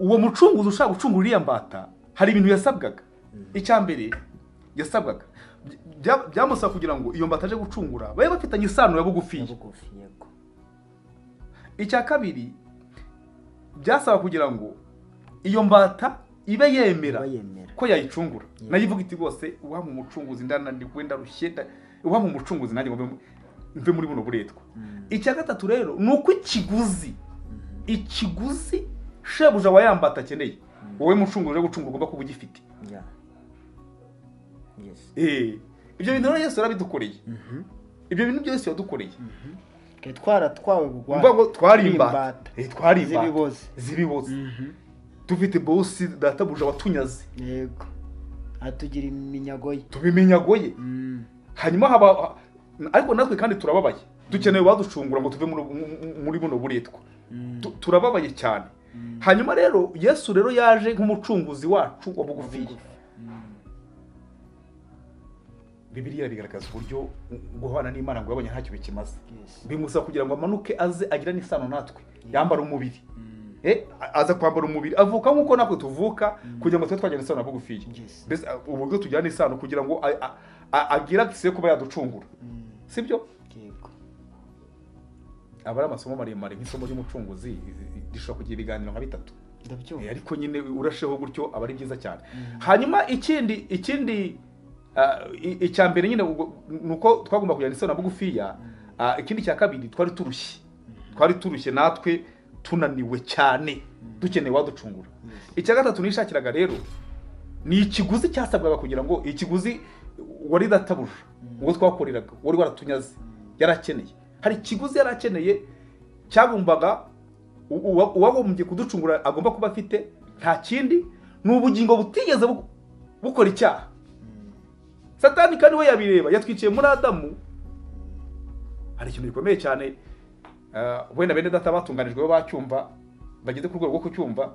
uwo mucunguzi ushaka gucungura uriya mbata hari ibintu yasabwaga icya mbere yasabwaga By- bya- byamusaba kugira ngo iyo mbata aje gucungura babe bafitanye isano ya bugufiya
bugufi yego
icya kabiri byasaba kugira ngo iyo mbata ibe yemera
Ibe yemera.
ko yayicungura nayo ivuga iti rwose uhampa umucunguzi ndanandiwe ndarushye nda- uhampa umucunguzi nanjye ngo mbe mu- mve muri buno buretwa icya gatatu rero ni uko ikiguzi ikiguzi shebuja wa yambata akeneye wowe mucunguzi uje gucungura ugomba kuba ugifite
ya yesi
Eh, ibyo bintu rero yesu yarabidukoreye ibyo bintu byose yadukoreye
twe twaratwawe bugwate
mvuga ngo twari imbata
imbata
Eh, twari imbata
z'ibiboze
z'ibiboze
Mhm.
dufite bosi databuja watunyaze
yego atugira iminyago ye
tubimenyagoye
Mm.
hanyuma haba ariko natwe kandi turababaye dukeneye baducungura ngo tuve muri- mu- muri buno buretwa Tu- turababaye cyane hanyuma rero yesu rero yaje nk'umucunguzi wacu wa bugufiya bibiliya bigaragaza uburyo guhana n'imana ngo yabonye ntacyo bikimaze
Yes.
bimusaba kugira ngo amanuke aze agirane isano natwe yambara umubiri Eh, aza kwambara umubiri avuka nk'uko natwe tuvuka kugira ngo tube twagirana isano na bugufiya
Yes.
mbese uh, uburyo tujyana isano kugira ngo a- a- a- agire akisi yo kuba yaducungura
Mm.
sibyo
yego
aba ari amasomo maremare nk'isomo ry'umucunguzi i- i- rishobora kugira ibiganiro nka bitatu Eh,
ndabyumva
ariko nyine urasheho gutyo aba ari byiza cyane hanyuma ikindi ikindi ah, i- icya mbere nyine ubwo- ni uko twagomba kujyana isano na bugufiya ah, ikindi cya kabiri twari turushye twari turushye natwe tunaniwe cyane dukeneye waducungura icya gatatu nishakiraga rero ni ikiguzi cyasabwaga kugira ngo ikiguzi wari databuja ubwo twakoreraga wari waratunyaze yarakeneye hari ikiguzi yarakeneye cyagombaga u- uwa- uwagombye kuducungura agomba kuba afite nta kindi ni ubugingo butigeze bu- bukora icyaha satani kandi we yabireba yatwiciye muri adamu hari ikintu gikomeye cyane eh, wenda bene data batunganijwe bo bacyumva bageze ku rwego rwo kucyumva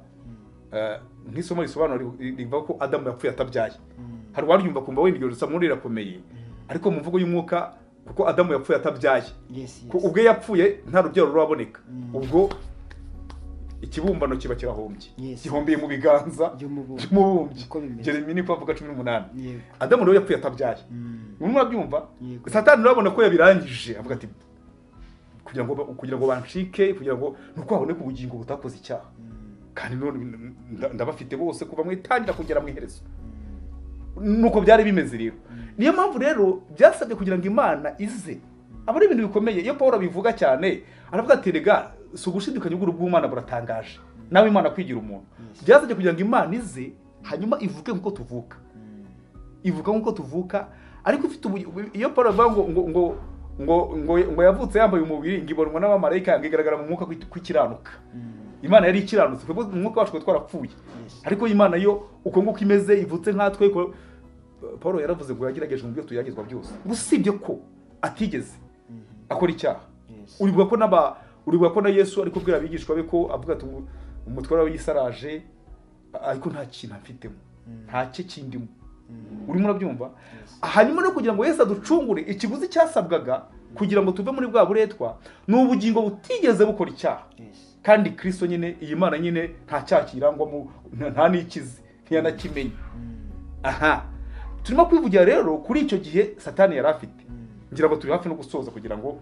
eh, nk'isomo risobanura ri- ri- rivuga ko adamu yapfuye atabyaye hari uwaryumva kumva wenda iryo somo rirakomeye ariko mu mvugo y'umwuka kuko adamu yapfuye atabyaye
yesi
ko ubwe yapfuye nta rubyaro ruraboneka
Mm.
ubwo ikibumbano kiba kirahombye
Yes.
gihombiye mu biganza
By'umubumbyi.
by'umubumbyi
Uko bimeze.
jeremy niko avuga cumi n'umunani
yego
adamu rero yapfuye atabyaye
Mm.
urimo urabyumva
Yego.
satani urabona ko yabirangije avuga ati kugira ngo ba- kugira ngo banshike kugira ngo nuko haboneke ubugingo butakoze icyaha kandi none nda- ndabafite bose kuva mu itangira kugera mu iherezo nuko byari bimeze rero niyo mpamvu rero byasabye kugira ngo imana ize aba ari ibintu bikomeye iyo paul abivuga cyane aravuga ati rega si ugushidikanya ubwuru bw'umwana buratangaje nawe imana kwigira umuntu byasabye kugira ngo imana ize hanyuma ivuke nk'uko tuvuka ivuga nk'uko tuvuka ariko ifite ubu iyo paul avuga ngo ngo ngo ngo ngo ngo yavutse yambaye umubiri ngo ibonwa n'abamarayika yanga igaragara mu mwuka kw'iki- kw'ikiranuka imana yari ikiranutse twebwe mu mwuka wacu twari twarapfuye ariko imana yo uko nguko imeze ivutse nkatwe ko- paul yaravuze ngo yagerageje mu byo tugeragezwa byose ngo usibye ko atigeze akora icyaha
Yes.
uribuka ko n'aba uribuka ko na yesu ari kubwira abigishwa be ko avuga ati "Umu- umutware w'isaraje ariko nta kintu afitemo nta cye kindimo urimo urabyumva hanyuma no kugira ngo yesu aducungure ikiguzi cyasabwaga kugira ngo tuve muri bwa buretwa ni ubugingo butigeze bukora icyaha
Yes.
kandi kirisito nyine iyi mana nyine nta cyaha kirangwamo nta- nta n'ikizi ntiyanakimenye aha turimo kwivugira rero kuri icyo gihe satani yari afite ngira ngo turi hafi no gusoza kugira ngo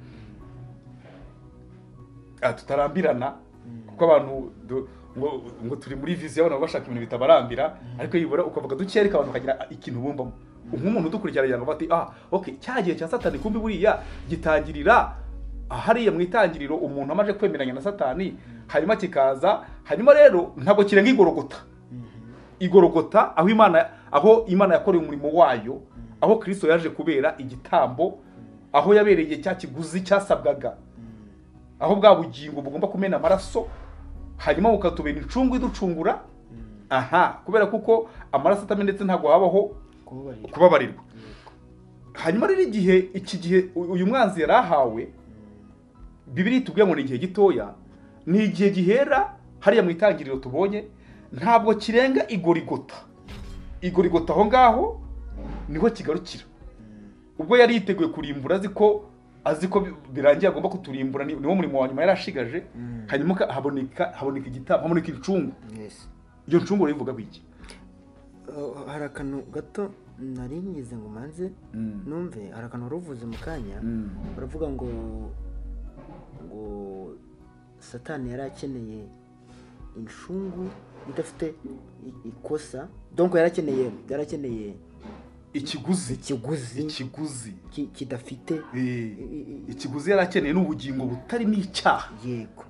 ah, tutarambirana kuko abantu du- ngo ngo turi muri viziyo abantu bashaka ibintu bitabarambira ariko yibura ukavuga dukereka abantu ukagira ikintu bumbamo nk'umuntu udukurikirana yagira ngo ati ah ok cya gihe cya satani kumbi buriya gitangirira hariya mu itangiriro umuntu amaze kwemeranya na satani hanyuma kikaza hanyuma rero ntabwo kirenga igorogota igorogota aho imana aho imana yakoreye umurimo wayo aho kristo yaje kubera igitambo aho yabereye cya kiguzi cyasabwaga aho bwa bugingo bugomba kumena amaraso hanyuma bukatubera incungu iducungura aha kubera kuko amaraso atamenetse ntabwo habaho
kubabarira
kubabarirwa hanyuma rero igihe iki gihe u- uyu mwanzi yari ahawe bibiri itubwiye ngo ni igihe gitoya ni igihe gihera hariya mu itangiriro tubonye ntabwo kirenga igorigota igorigota aho ngaho niho kigarukira ubwo yari yiteguye kurimbura azi ko azi ko bi- birangiye agomba kuturimbura ni- niwo murimo wa nyuma yari ashigaje
Mm.
hanyuma ka- haboneka haboneka igitambo haboneka incungu
Yes.
iyo ncungu rero ivuga iki
Uh, hari akantu gato nari ngize ngo manze numve hari akantu wari uvuze mu kanya baravuga ngo ngo satani yari akeneye incungu idafite i- ikosa donc yari akeneye yari akeneye
ikiguzi
ikiguzi
ikiguzi
ki- kidafite
Eh,
i- i-
ikiguzi yari akeneye ni ubugingo butarimo icyaha
yego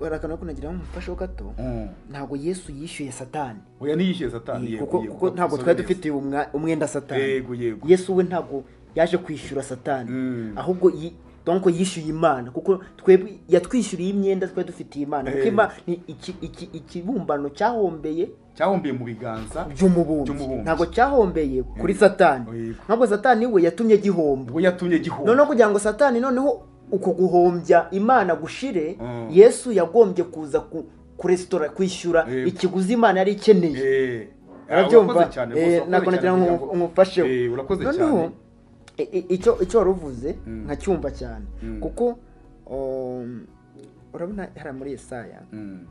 hari akantu ariko nagira ngo mufasheho gato
Mm.
ntabwo yesu yishyuye satani
oya niyishyuye satani
Yego,
yego,
kuko
yego,
kuko ntabwo
usobe
twari
neza.
dufitiye umwa- umwenda satani
yego yego
yesu we ntabwo yaje kwishyura satani
Mm.
ahubwo yi- donc yishyuye imana kuko twebwe yatwishyuriye imyenda twari dufitiye imana kuko
Eh.
Imana ni iki- iki- ikibumbano cyahombeye
cyahombiye mu biganza
by'umubumbyi
By'umubumbyi.
ntabwo cyahombeye kuri
Eh.
satani
Yego.
ntabwo satani we yatumye gihomba
ubwo yatumye gihomba
noneho kugira ngo satani noneho uko guhombya imana gushire
Mm.
yesu yagombye kuza ku kuresitora kwishyura
Yego.
ikiguzi imana yari ikeneye
Eh,
arabyumva
urakoze cyane
Eh,
rwose, urakoze
ntabwo nagira
cyane
ngo
kugira ngo-
umufasheho
Eh, urakoze
noneho
cyane
i- i- icyo icyo wari uvuze
Mm.
nkacyumva cyane
Mm.
kuko um, urabona hari muri Yesaya
Mm.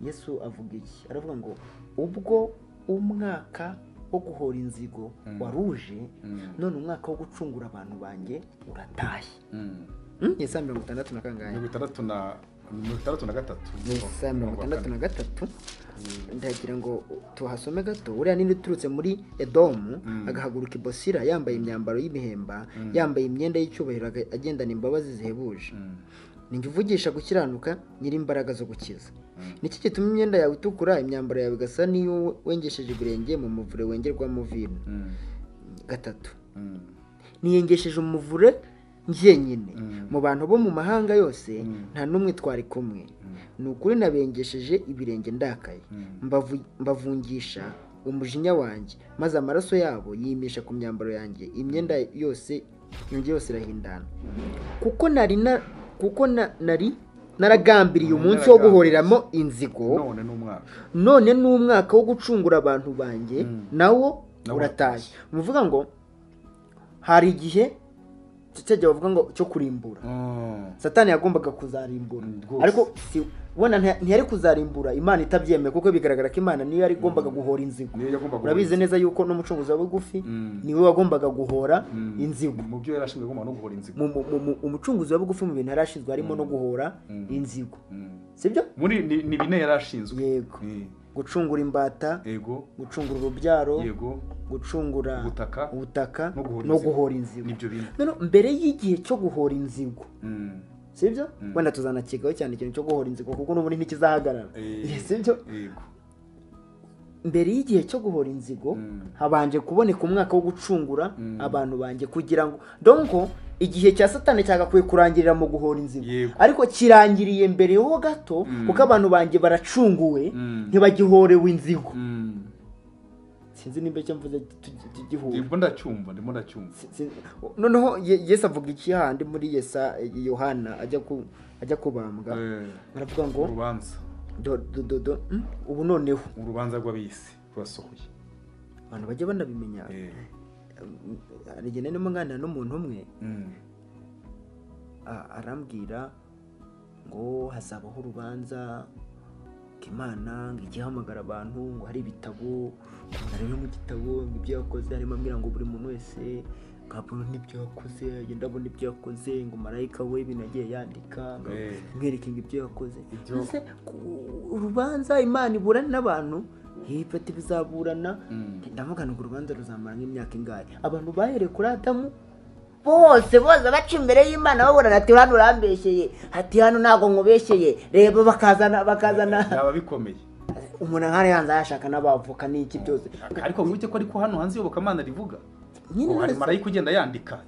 Yesu avuga iki aravuga ngo ubwo umwaka wo guhora inzigo
Mm.
waruje
Mm.
none umwaka wo gucungura abantu banjye uratashye
Mm.
Hmm? Yesaya mirongo itandatu na kangahe
mirongo itandatu na mirongo itandatu na gatatu
Yesaya mirongo itandatu na gatatu ndagira ngo tuhasome gato uriya nini uturutse muri edomu
Mm.
agahaguruka i bosira yambaye imyambaro y'ibihemba
Mm.
yambaye imyenda y'icyubahiro aga- agendana imbabazi zihebuje
Mm.
ninjye uvugisha gukiranuka nyir'imbaraga zo gukiza
Mm.
niki gituma imyenda yawe itukura imyambaro yawe igasa n'iyo wengesheje ibirenge mu muvure wengerwamo vino
Mm.
gatatu
Mm.
niyengesheje umuvure njyenyine
Mm.
mu bantu bo mu mahanga yose
Mm.
nta n'umwe twari kumwe
Mm.
ni ukuri nabengesheje ibirenge ndakaye
Mm.
mbavu- mbavungisha umujinya wanjye maze amaraso yabo yimisha ku myambaro yanjye imyenda yose yongeye yose irahindana kuko nari na- kuko na- nari naragambiriye umunsi wo guhoriramo inzigo
none ni umwaka
none ni umwaka wo gucungura abantu banjye
Mm.
nawo
Nawo
uratashye ni ukuvuga ngo hari igihe cyajya bavuga ngo cyo kurimbura
Mm.
satani yagombaga kuzarimbura
Mm, rwose.
ariko si ubona nta- ntiyari kuzarimbura imana itabyemeye kuko bigaragara ko imana niyo yari igombaga guhora inzigo
niyo yagombaga
urabizi neza yuko n'umucunguzi wa bugufi
Mm.
niwe wagombaga guhora
Mm.
inzigo
mu byo yari ashinzwe agomba no guhora inzigo
Mu- mu- mu- mu- umucunguzi wa bugufi mu bintu yari ashinzwe harimo no guhora
Mm.
inzigo
Mm.
sibyo
muri ni ni bine yari ashinzwe
yego
Eh,
gucungura imbata
yego
gucungura urubyaro
yego
gucungura
Ubutaka.
ubutaka
No guhora
no
inzigo.
guhora inzigo
nibyo bine
noneho mbere y'igihe cyo guhora inzigo
Mm.
sibyo
Mm.
wenda tuzanakekaho cyane ikintu cyo guhora inzigo kuko n'ubundi ntikizahagarara
Eh.
Eh, sibyo
yego
mbere y'igihe cyo guhora inzigo
Mm.
habanje kuboneka umwaka wo gucungura
Mm.
abantu banjye kugira ngo donko igihe cya satani cyagakwiye kurangirira mu guhora inzigo
Yego.
ariko kirangiriye mbere ho gato
Mm.
kuko abantu banjye baracunguwe
Mm.
ntibagihorewe inzigo
Mm.
sinzi nimba icyo mvuze tugi- tugihure
ndimo ndacyumva ndimo ndacyumva
Si- si- noneho Ye- yesu avuga iki handi muri yesa yohana ajya ku ajya kubambwa
Eh,
baravuga ngo
urubanza
do- do- do- do- hmm, ubu noneho
urubanza rw'abisi rwasohoye
abantu bajya banabimenya
Eh.
hari igihe narimo nganira n'umuntu umwe
Mm.
a- arambwira ngo hazabaho urubanza ngo imana ngo ijye ihamagara abantu ngo hari ibitabo ngo umuntu arebe mu gitabo ngo ibyo yakoze harimo ambwira ngo buri muntu wese ngo abone n'ibyo yakoze agenda abona ibyo yakoze ngo marayika we ibintu yagiye yandika ngo
Eh.
mwereke ngo ibyo yakoze
Ibyo-
mbese ku- urubanza imana iburana n'abantu hifata ibizaburana
Mm.
ndavuga ngo urubanza ruzamara nk'imyaka ingahe abantu bahereye kuri adamu bose bose baca imbere y'imana babona ati hano urambeshyeye ati hano ntabwo nkubeshyeye reba bakazana bakazana
byaba bikomeye
umuntu nkari yanze yashaka n'abavoka n'iki byose
ariko wibuke ko ariko hano hanze iyobokamana rivuga
nyine
ngo hari
uretse-
marayika ugenda yandika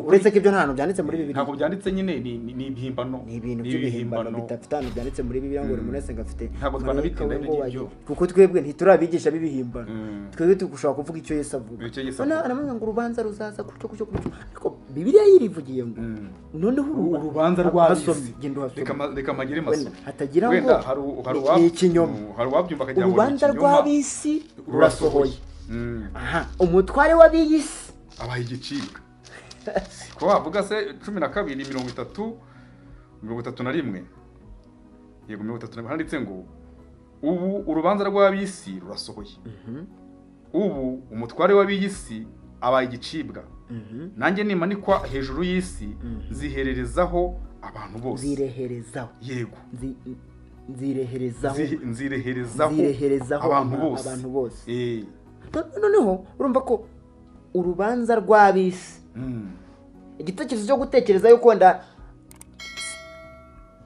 uretse ko ibyo nta hantu byanditse muri bibiri
ntabwo byanditse nyine ni- ni ni ibihimbano
ni ibintu by'ibihimbano bitafite ahantu byanditse muri bibiri ngo buri muntu wese ngo afite
Ntabwo
marayika we
twanabitindaho
ngo
ibyo
wayi- kuko twebwe ntiturabigisha b'ibihimbano
Mm.
twebwe dushobora kuvuga icyo yesu avuga
Icyo Yesu
Noneho
avuga.
aravuga ngo urubanza ruzaza gutyo gutyo gutyo ariko bibiriya yirivugiye ngo
Mm.
noneho uruba-
urubanza rw'abisi
hasomye, genda uhasome.
reka ma- reka magire
Wenda
maso
hatagira ngo
wenda hari u- hari
ni-
uwa-
ni ikinyoma
Mm, hari uwabyumva akagira ngo ni
urubanza
ikinyoma.
rw'abisi rurasohoye
Mm.
aha umutware w'abiyi si
abaye igicibwa ko wavuga se cumi na kabiri mirongo itatu mirongo itatu na rimwe yego mirongo itatu na rimwe handitse ngo ubu urubanza rw'ab'isi rurasohoye ubu umutware w'ab'iy'isi abaye igicibwa nanjye nimanikwa hejuru y'isi nzihererezaho abantu bose
nzireherezaho
yego
Nzi- nzireherezaho
Nzi- nzireherezaho
nzireherezaho
abantu
aba-
bose
abantu bose.
Eh,
No- noneho urumva ko urubanza rw'abisi
mm,
igitekerezo cyo gutekereza yuko wenda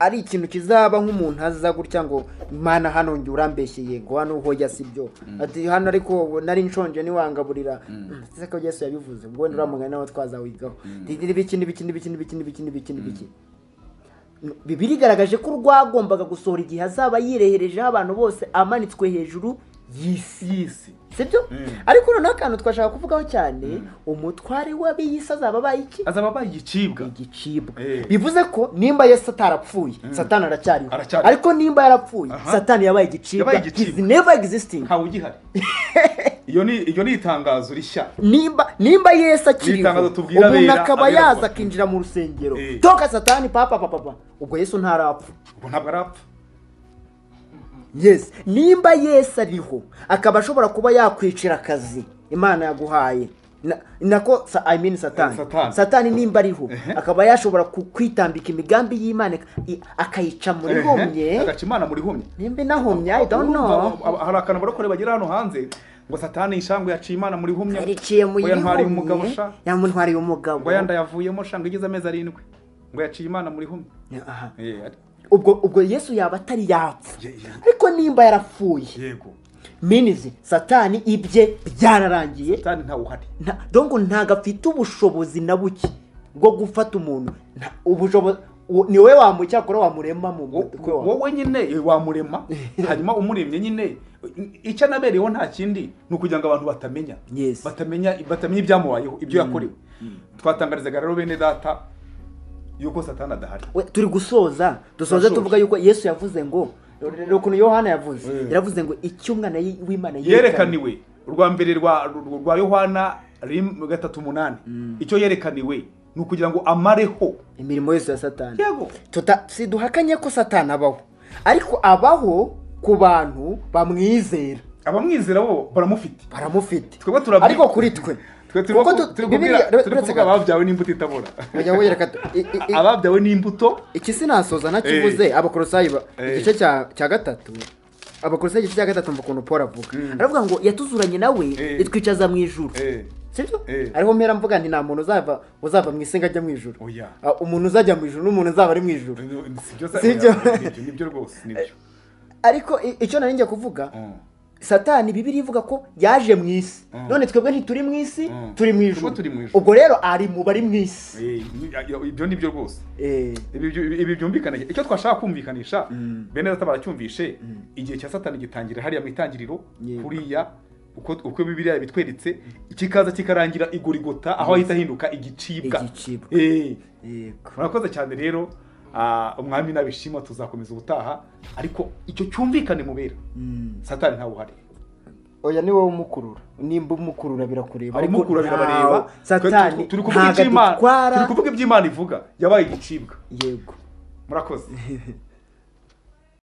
ari ikintu kizaba nk'umuntu aza gutya ngo imana hano njye urambeshyeye ngo hano hoya si byo ati hano ariko nari nshonje ntiwangaburira ndetse ko yesu yabivuze ubwo wenda uriya mugani nawe twazawigaho Ndi- n'ibiki n'ibiki n'ibiki n'ibiki n'ibiki n'ibiki n'ibiki bibiri igaragaje ko rwagombaga gusohora igihe azaba yireherejeho abantu bose amanitswe hejuru y'isi
y'isi
sibyo
Mm.
ariko noneho akantu twashaka kuvugaho cyane umutware w'abiyisi azaba abaye iki
azaba abaye igicibwa
igicibwa
Eh.
bivuze ko nimba yesu atarapfuye satani aracyariho
Aracyariho.
ariko nimba yarapfuye
Aha.
satani yabaye igicibwa
Yabaye igicibwa.
He's never existing
ntawe ugihari iyo ni iyo ni itangazo rishya
nimba nimba yesu akiriho
N'itangazo tubwira
umuntu
abera-
akaba
abera
yaza
abantu.
akinjira mu rusengero
Eh.
toka satani papa papa papa ubwo yesu ntarapfa
ubwo ntabwo arapfa
yes nimba yesu ariho akaba ashobora kuba yakwicira akazi imana yaguhaye Na- nako sa- I mean satani
Satani.
satani nimba ariho akaba yashobora ku- kwitambika imigambi y'imana i- akayica muri
Ehe,
homye
agaca imana muri homye
nimba inahumye i don't know
Urumva, aba- hari akantu barokore bagira hano hanze ngo satani ishangwe yaciye imana muri humye
yariciye mu
ngo yantwariye umugabo
yihumye
sha
yamutwariye umugabo
ngo yanda yavuyemo sha ngo igize amezi arindwi ngo yaciye imana muri humye
Aha.
Eh, ari-
ubwo ubwo yesu yaba atari yapfa
Ye- ye-
ariko nimba yarapfuye
yego
minizi satani ibye byararangiye
satani ntawe uhari
Nta- donc ntabwo afite ubushobozi na buke bwo gufata umuntu Nta- ubushobozi uwo- ni wowe wamucyakora wamurema mu
Wo-
mutwe wawe.
wowe nyine eh, wamurema hanyuma umuremye nyine icyo anabereyeho nta kindi ni ukugira ngo abantu batamenya
Yes.
batamenya batamenya ibyamubayeho ibyo yakorewe twatangarizaga rero bene data yuko satani adahari
We, turi gusoza dusoze
Turashoje.
tuvuga yuko yesu yavuze ngo rero ukuntu yohana yavuze
Mm.
yaravuze ngo icyo umwana y- w'imana
yerekaniwe urwa mbere rwa rwa- rwa yohana rim- gatatu umunani icyo yerekaniwe ni ukugira ngo amareho
imirimo yose ya satani
yego
Tuta- si duhakanye ko satani abaho ariko abaho ku bantu bamwizera
abamwizera bo baramufite
baramufite
Twebwe turabwi-
ariko kuri twe
twe turi
kuko tu- Bibiliya-
kubwira turi
uretse
kuvuga
gato.
ababyawe n'imbuto itabora
Ngira ngo yereka tu- i- i- i-
ababyawe n'imbuto
iki sinasoza nakivuze abakorosayi ba-
Eh.
igice cya cya gatatu abakorosayi igice cya gatatu mva ukuntu paul avuga aravuga ngo yatuzuranye nawe
Eh.
itwicaza mu ijuru
Eh,
sibyo
Eh.
ariho mpera mvuga nti nta muntu uzava uzava mu isenga ajya mu ijuru
oya
Ah, umuntu uzajya mu ijuru n'umuntu uzaba ari mu ijuru
sibyo
Sibyo.
nibyo rwose nibyo
ariko i- icyo nari njya kuvuga
Mm.
satani bibiri ivuga ko yaje mu isi
Mm.
none twebwe ntituri mu isi
Mm.
turi mu
Twebwe
ijuru
turi mu ijuru.
ubwo rero ari mu bari mu isi
Eh, ibyo nibyo rwose
Eh.
ibi byu- ibi byumvikana icyo twashaka kumvikanisha bene data baracyumvishe igihe cya satani gitangira hariya mu itangiriro
Yego.
kuriya uko uko bibiriya bitweretse kikaza kikarangira igorigota aho ahita ahinduka igicibwa
Igicibwa.
Eh,
yego
murakoze cyane rero ah, umwami nabishima tuzakomeza ubutaha ariko icyo cyumvikane mubera satani ntawe uhari
oya ni wowe umukurura nimba umukurura birakureba
arimo
ariko
kurabira bareba
ntawe- satani
Twe- turi kuvuga
ntabwo
iby'imana
adutwara
turi kuvuga iby'imana ivuga yabaye igicibwa
yego
murakoze